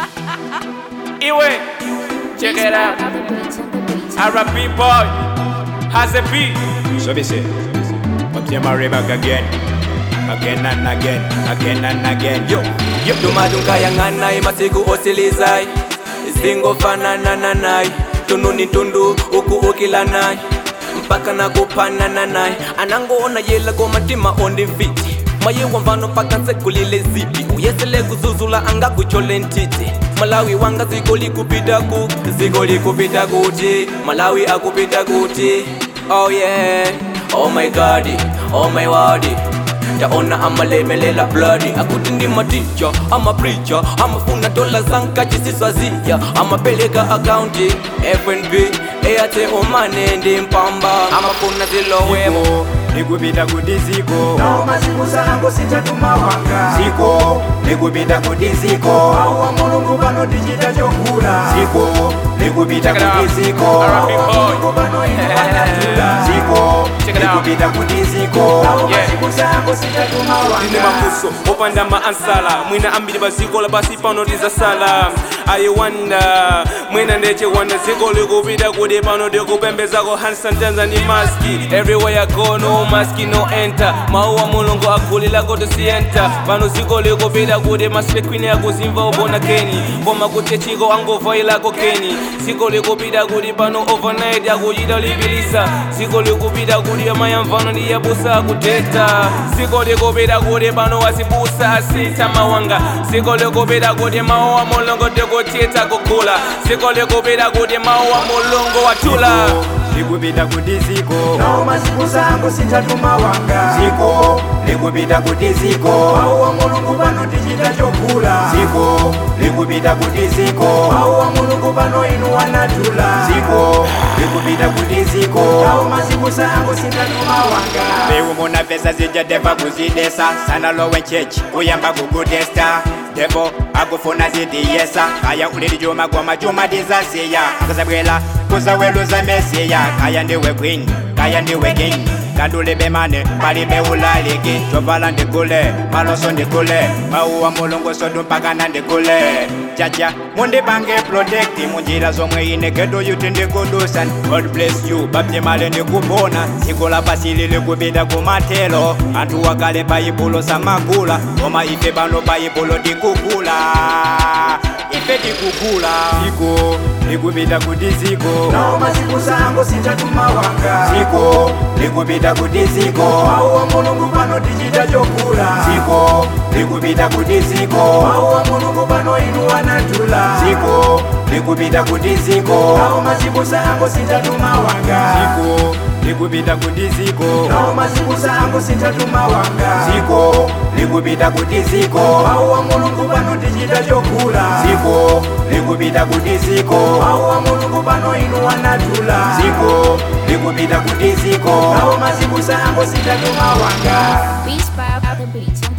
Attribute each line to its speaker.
Speaker 1: Iwe, check it out. R&B boy, has a beat.
Speaker 2: So they say, but you marry back again, again and again, again and again. Yo, yo,
Speaker 3: tumadungayang'anayi masiku osilizayi isingofanana nayi tunu ni tundu uku ukilanayi mpaka nakupanana nayi anangoona yela komatima ondifiti mayewa mvano mpaka nsekulile zipi uyesele kuzuzula angakuchole ntiti malawi wanga ziko likupita ku ziko likupita kuti malawi akupita kuti oh yeah oh my god oh my word taona amalemelela bloody akuti ndi maticha amapricha amafuna dola zankachisiswazia amapeleka akaunti fnb eyate omane ndi mpamba amafuna zilowemo
Speaker 2: ziko, likupita kuti ziko,
Speaker 4: nawo masiku sango sithatuma wanga
Speaker 2: ziko, likupita kuti ziko,
Speaker 4: awu wa mulungu pano tichita chokula
Speaker 2: ziko, likupita
Speaker 1: Check it out.
Speaker 2: kuti ziko,
Speaker 1: R&B boy.
Speaker 4: mulungu pano inu anatula
Speaker 2: ziko,
Speaker 1: Check it out.
Speaker 2: likupita kuti ziko,
Speaker 4: nawo
Speaker 1: Yeah.
Speaker 4: masiku sango sithatuma
Speaker 1: Ndine
Speaker 4: wanga
Speaker 1: mafuso opanda maansala mwina ambiri paziko labasi pano tizasala ayiwanda mwina ndechewanda ziko likupita kuti pano tikupembezako hansantanza ndi maski everywhere I go no maski no enter mawu a mulungu akhulilako tisiyenta pano ziko likupita kuti maslekwini akuzimva ubona keni koma kuti chiko angovailako keni ziko likupita kuti pano overnight akuchita lipilisa ziko likupita kuti amayamvano ndi yabusa akuteta ziko likupita kuti pano wazibusa asintha mawanga ziko likupita kuti mawu a mulungu tikutitha kugula ziko likupita kuti mawu a mulungu watula
Speaker 2: likupita kuti ziko,
Speaker 4: nawo masiku sango sithatuma wanga
Speaker 2: ziko, likupita kuti ziko,
Speaker 4: awu wa mulungu pano tichita chokula
Speaker 2: ziko, likupita kuti ziko,
Speaker 4: awu wa mulungu pano inu anatula
Speaker 2: ziko, likupita kuti ziko.
Speaker 4: nawo masiku sango sithatuma wanga
Speaker 2: beumuna pesa zijadeva kuzidesa sana lowe chechi kuyamba kukutesta devo akufuna zidiyesa kaya ulili juma goma juma dizasiya akazabwela kuzaweluza mesiya kaya ndiwe queen kaya ndiwe king kandulebe mane palibe ulaliki chovala ndigule maloso ndigule mauwa mulungu sodu mpaka na ndigule chacha mundipange protect munjira zomwe ine gedo yuti ndikudusan god bless you bapyemale ndikupona dziko lapasi lili kupita kumathelo anthu wakale baibulo samagula koma ife pano baibulo tikugula ife tikugula ziko likupita kuti ziko
Speaker 4: nawo masiku sango sithatuma wanga
Speaker 2: ziko likupita kuti ziko
Speaker 4: awu wa mulungu pano tichita chokula
Speaker 2: ziko likupita kuti ziko
Speaker 4: awu wa mulungu pano inu anatula
Speaker 2: ziko likupita kuti ziko
Speaker 4: nawo masiku sango sithatuma wanga
Speaker 2: ziko likupita kuti ziko
Speaker 4: nawo masiku sango sithatuma wanga
Speaker 2: ziko likupita kuti ziko
Speaker 4: awu wa mulungu pano tichita chokula
Speaker 2: ziko likupita kuti ziko
Speaker 4: awu wa mulungu pano inu anatula
Speaker 2: ziko likupita kuti ziko
Speaker 4: nawo masiku sango sithatuma wanga
Speaker 5: Beats by the beats.